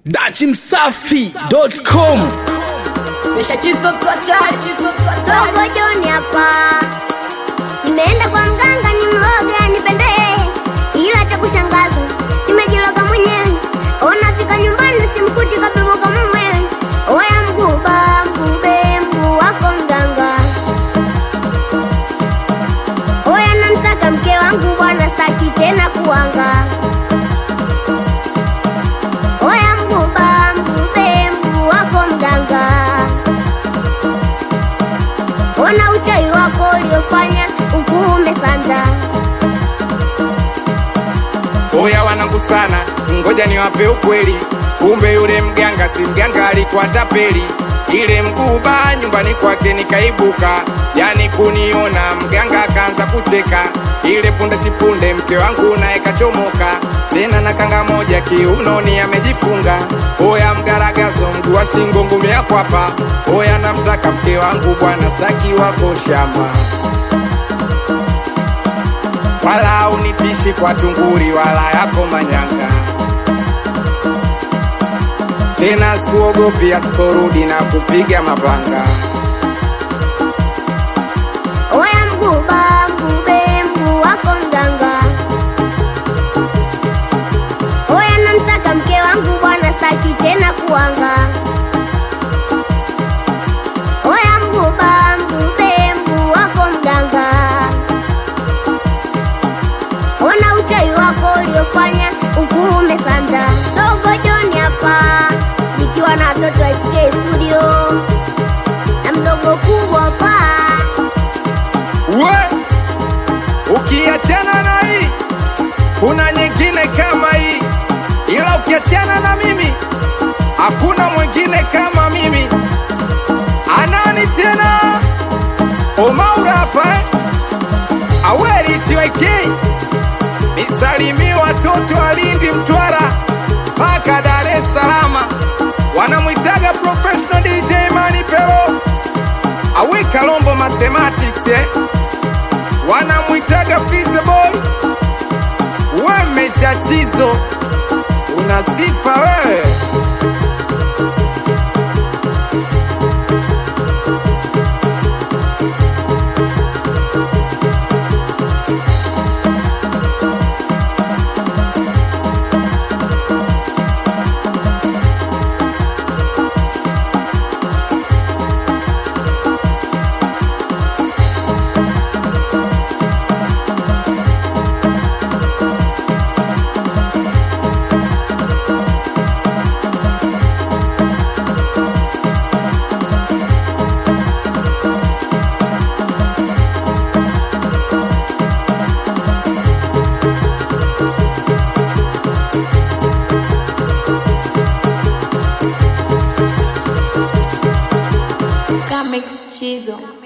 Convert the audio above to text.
dachimsafi.com Mesha chizo twatari, chizo twatari. Dogo John hapa, nimeenda kwa mganga ni mloga nipendee, ila cha kushangaza nimejiloga mwenyewe. Onafika nyumbani simkuti kabebo kama mwewe. Oya mguba mgube mguu wako mganga, oya namtaka mke wangu bwana, staki tena kuanga. Oya mguba mgube mguu wako mganga Ona uchawi wako uliofanya ukuume sanda. Oya wanangu sana, ngoja niwape ukweli. Kumbe yule mganga si mganga, alikuwa tapeli. Ile mguba nyumbani kwake nikaibuka, yani kuniona mganga akaanza kucheka. Ile punde si punde mke wangu naye kachomoka, tena na kanga moja kiunoni amejifunga. Oya mgaragazo, mguu wa shingo, ngumi ya kwapa. Oya namtaka mke wangu bwana, staki wako shamba wala unitishi kwa tunguri wala yako manyanga tena sikuogopi asiporudi na kupiga mapanga Oya mguba mgube mguu wako mganga. Oya namtaka mke wangu bwana, staki tena kuanga. Oya mguba mgube mguu wako mganga. Ona uchawi wako uliofanya ukuume sanda. Dogo John hapa nikiwa na watoto wa SK studio na mdogo kubwa paa we ukiachana na hii kuna nyingine kama hii ila ukiachana na mimi hakuna mwingine kama mimi anani tena omaura hapa eh? aweri tiwaikei nisalimie watoto wa Lindi, Mtwara mpaka Dar es Salaam, wanamwitaga professional DJ Mani Pelo awe Kalombo Mathematics eh? wanamwitaga Fizzy Boy, we mesha chizo, una sifa wewe. Comics Chizo.